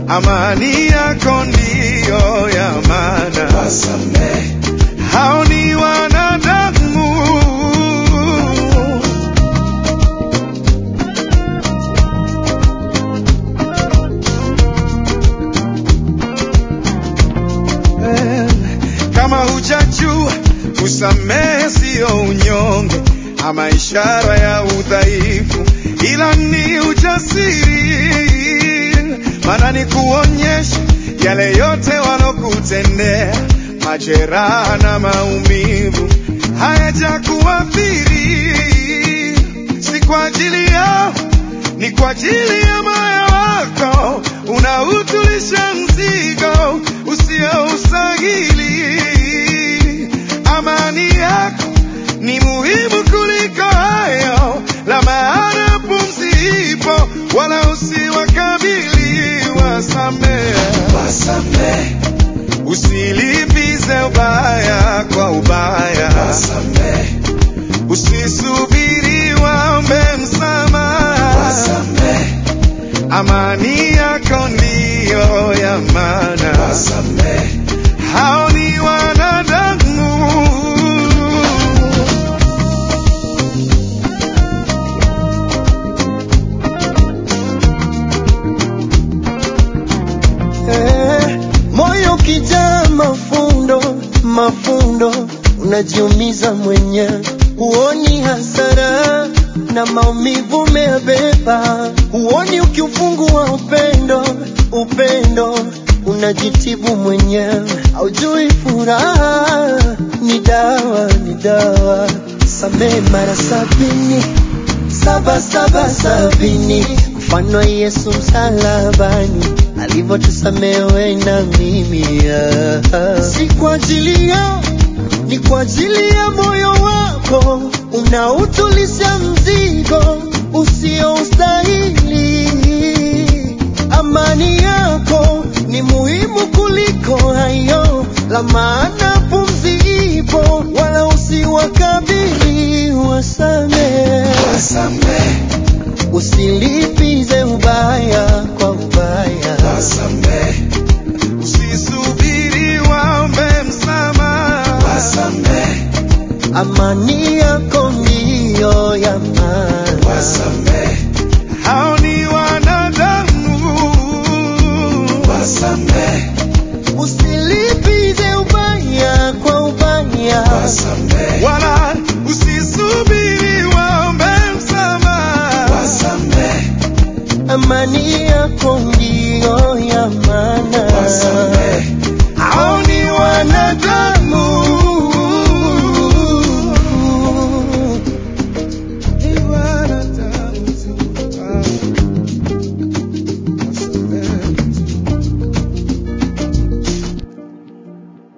amani yako ndiyo ya maana. wasamehe, Hao ni wanadamu, Eh, kama hujajua kusamehe siyo unyonge ama ishara ya udhaifu, ila ni ujasiri, maana ni kuonyesha yale yote walokutendea, majeraha na maumivu hayajakuathiri, si kwa ajili yao, ni kwa ajili ya moyo wako unautulisha mzigo usioustahili. Amani yako ni muhimu kuliko hayo, la maana pumzi ipo, wala usiwakabili. Wasamehe, wasamehe, usilipize ubaya kwa ubaya, wasamehe, usisubiri waombe msamaha. wasamehe, Amani yako ndiyo ya maana. wasamehe, Hao ni wanadamu, Eh, moyo ukijaa mafundo mafundo, unajiumiza mwenyewe, huoni hasara na maumivu umeyabeba, huoni ukiufungua upendo upendo, unajitibu mwenyewe, haujui furaha ni dawa ni dawa. Samehe mara sabini saba saba sabini, mfano Yesu msalabani alivyotusamehe wewe na mimi. ah. Si kwa ajili yao, ni kwa ajili ya moyo wako unautulisha